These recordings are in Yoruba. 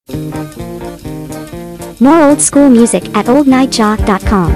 More old school music at oldnightjock.com.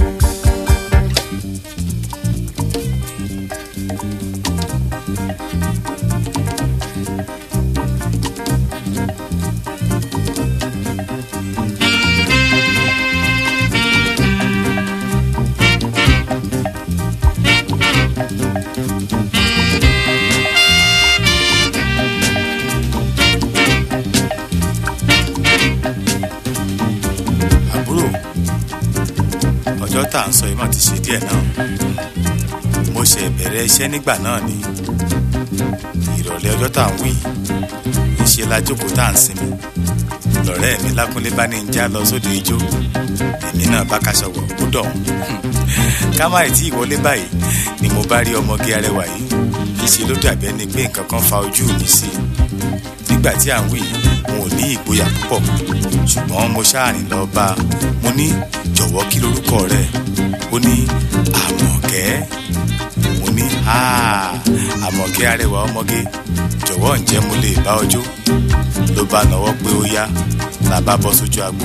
àbúrò ọjọ́ tá à ń sọ yìí mà ti ṣe díẹ̀ náà mo ṣe bẹ̀rẹ̀ iṣẹ́ nígbà náà ni ìrọ̀lẹ́ ọjọ́ tá à ń wí ìṣe la jókòó tá à ń sinmi lọ́rẹ́ mi lákúnlé bá ní ń já lọ sóde ijó èmi náà bá kaṣọ wọ̀ ó dọ̀ ká má tí ìwọlé báyìí ni mo bá rí ọmọge arẹwà yìí ìṣe ló dàbí ẹni pé nǹkan kan fa ojú mi sí i nígbà tí à ń wí n ò ní ìgboyà púpọ̀ ṣùgbọ́n mo ṣáàrin lọ bá a mo ní jọ̀wọ́ kí lorúkọ rẹ̀ ó ní àmọ̀kẹ́ mo ní "Ah, àmọ̀kẹ́ arẹwà ọmọge jọ̀wọ́ ǹjẹ́ mo lè bá ọ jó ló bá nọwọ́ pé ó yá la bá bọ́ sójú agbo.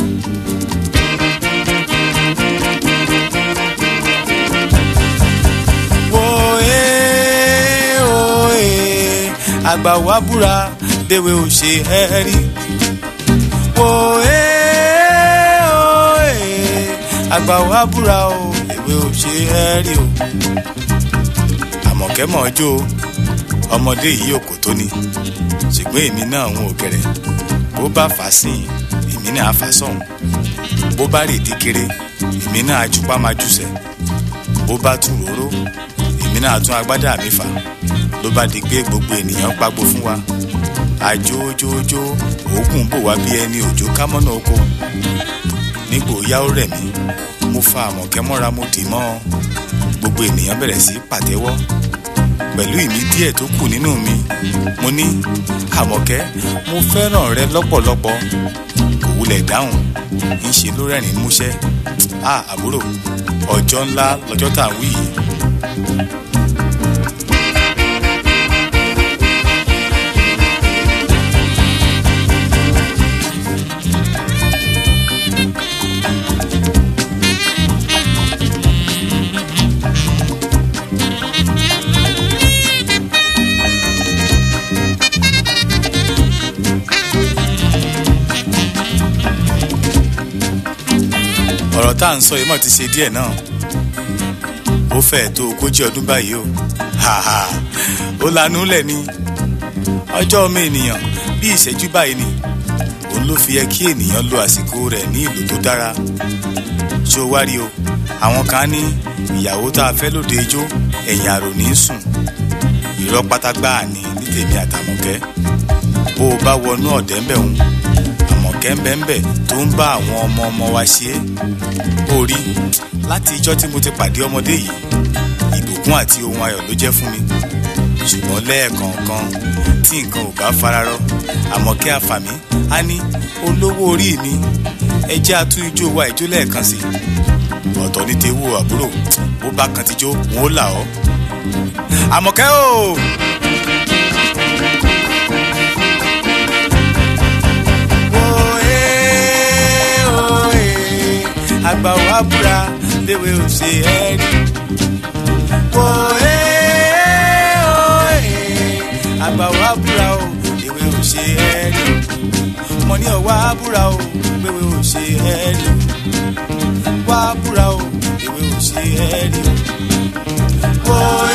wo ee o ee àgbà wa búra léwe ò ṣe ẹ́ rí wo ee o ee àgbà wa búra o léwe ò ṣe ẹ́ rí o. àmọ̀kẹ́ mọ̀ ọ́ jó o ọmọdé yìí ò kò tó ni ṣùgbọ́n èmi náà ń òkèrè bó bá fà á sìn èmi náà á fà á sọ̀hún bó bá rè dí kéré èmi náà á jupá máa jùsẹ̀ bó bá tún róró èmi náà tún agbádá mi fà ló bá di pé gbogbo ènìyàn pagbo fún wa àjójójó òógùn bò wá bí ẹni òjò kámọ́nà oko nígbò yá ó rẹ̀ mí mo fa àmọ̀kẹ́ mọ́ra mo dì mọ́ ọ gbogbo ènìyàn bẹ̀rẹ̀ sí pàtẹ́wọ́ pẹ̀lú ìmí díẹ̀ tó kù nínú mi mo ní àmọ̀kẹ́ mo fẹ́ràn rẹ lọ́pọ̀lọpọ̀ kò wulẹ̀ dáhùn ńṣe ló rẹ́rìn músẹ́ a àbúrò ọjọ́ ńlá lọ́jọ́ tá à ń wí yìí ọ̀rọ̀ tá à ń sọ yìí mọ̀ ti ṣe díẹ̀ náà ó fẹ́ẹ̀ tó ogójì ọdún báyìí o haha ó lanú lẹ̀ ni ọjọ́ ọmọ ènìyàn bí ìṣẹ́jú báyìí ni òun ló fi yẹ kí ènìyàn lo àsìkò rẹ̀ ní ìlú tó dára ṣé o wá rí o àwọn kan ní ìyàwó tá a fẹ́ lóde ijó ẹ̀yìn àrò ní í sùn irọ́ pátágbá ní ní tèmi àtàmọ̀kẹ́ bó o bá wọnú ọ̀dẹ́ ń bẹ̀ ń àmọ̀kẹ́ ń bẹ̀ ń bẹ̀ tó ń bá àwọn ọmọ ọmọ wa ṣe é ó rí láti ijọ́ tí mo ti pàdé ọmọdé yìí ìbùkún àti ohun ayọ̀ ló jẹ́ fún mi ṣùgbọ́n lẹ́ẹ̀kọ̀ọ̀kan tí nǹkan ò bá fararọ àmọ̀kẹ́ àfàmì á ní olówó orí mi ẹ jẹ́ atún ijó wa ìjó lẹ́ẹ̀kan sí i ọ̀tọ̀ ní tewó àbúrò bó bá kan ti jó wọn ó là ọ́ àmọ̀kẹ́ o. Oe, oe, àgbà wa búra léwe ò ṣe ẹ́ rí. Oe, oe, àgbà wa búra o léwe ò ṣe ẹ́ rí. mo ní ọ̀wá búra o léwe ò ṣe ẹ́ rí. wá búra o léwe ò ṣe ẹ́ rí. Oe,